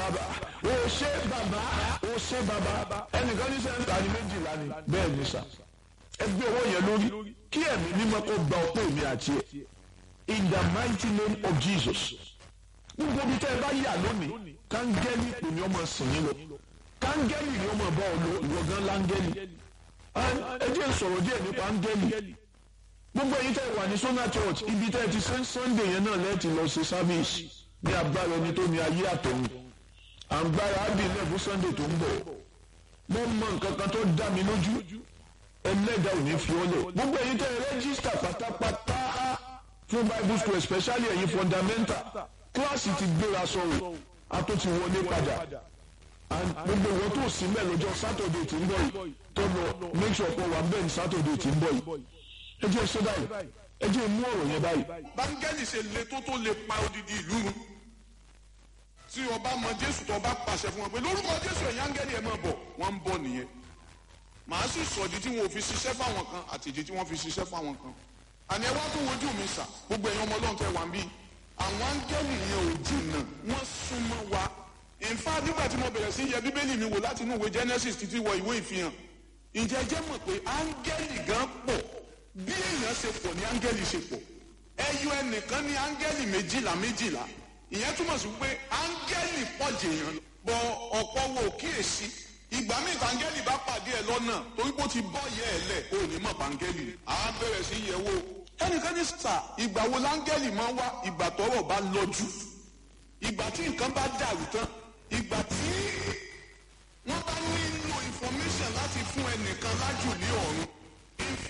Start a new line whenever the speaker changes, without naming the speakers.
bàbá o ṣé bàbá o ṣé bàbá ẹnìkan ní sẹ́ńtà ní méjìlá ni bẹ́ẹ̀ ni sà ẹgbẹ́ owó yẹn lórí kí ẹ̀mí mímọ́ kó gba ọpẹ́ mi àti ẹ̀ in the mighty name of Jesus gbogbo bí tẹ́ ẹ bá yà lónìí kángẹ́lì pè ní ọmọ sìn yín lọ kángẹ́lì ni ọmọ bá ọ lọ ìwọ gan lángẹ́lì ẹ jẹ́ sọ̀rọ̀ díẹ̀ nípa ángẹ́lì gbogbo èyí tẹ́ wà ní Sona Church ibi tẹ́ ti ṣe Sunday yẹn náà lẹ́ẹ̀tì lọ ṣe service ní agbára ẹni tó ní ayé àtọ̀run àǹgbára ábìlẹ̀ fún Sunday tó ń bọ̀ mo mọ nǹkan kan tó dá mi lójú ẹlẹ́dà ò ní fi ọ́ lẹ̀ gbogbo èyí tẹ́ rẹ́gísítà pátápátá fún Bible school especially ẹ̀yin fundamental kíláàsì ti gbéra sọ̀rọ̀ a tó ti wọlé padà gbogbo ìwọ tó sí mẹ́ lọ́jọ́ Saturday tí ń bọ̀ yìí tó lọ make sure pé wà bẹ́ẹ̀ ní Saturday tí ń bọ̀ yìí ẹ jẹ́ ṣe báyìí ẹ jẹ́ mú ọ̀rọ̀ yẹn báyìí.
báńgẹ́lì ṣe le tó tó lè pa odidi ìlú run tí ọba mọ jésù tó bá pàṣẹ fún wọn pé lórúkọ jésù ẹ̀yìn áńgẹ́lì ẹ̀ máa bọ̀ wọ́n ń bọ̀ nìyẹn màá sì sọ̀dí tí wọn ò fi ṣiṣẹ́ fáwọn kan àti ìdí tí wọ́n fi ṣiṣẹ́ fáwọn kan àní ẹ wá tó wojú mi sà gbogbo ẹ̀yin ọmọ ọlọ́run tẹ́ wà ń bí àwọn áńgẹ́lì yẹn ò jìnnà wọ́n súnmọ́ wa in fact nígbà tí mo bẹ̀rẹ̀ sí yẹ bíbélì mi wò láti inú ìwé genesis títí wọ ìwé ìfihàn ǹjẹ́ jẹ́ mọ̀ pé áńgẹ́lì gan pọ̀ bí èèyàn ṣe pọ̀ ní áńgẹ́lì ṣe pọ̀ ẹyọ ẹnìkan ní áńgẹ́lì méjìlá méjìlá ìyẹn túmọ̀ sí pé áńgẹ́lì pọ̀ jèèyàn bọ ọ̀pọ̀ wo kíyèsí ìgbà míì táńgẹ́lì bá pàdé ẹ lọ́nà torí pé ó ti bọ́ yẹ ẹ lẹ̀ ó ní mọ̀ páńgẹ́lì á bẹ̀rẹ̀ sí yẹ̀ wò ẹnìkan ní sà ìgbà wo láńgẹ́lì máa ń wá ìgbà tọ́rọ̀ bá lọ́jú ìgbà tí nǹkan bá dàrú tán ìgbà tí wọ́n bá nílò information láti fún ẹnìkan lájù ní ọ̀run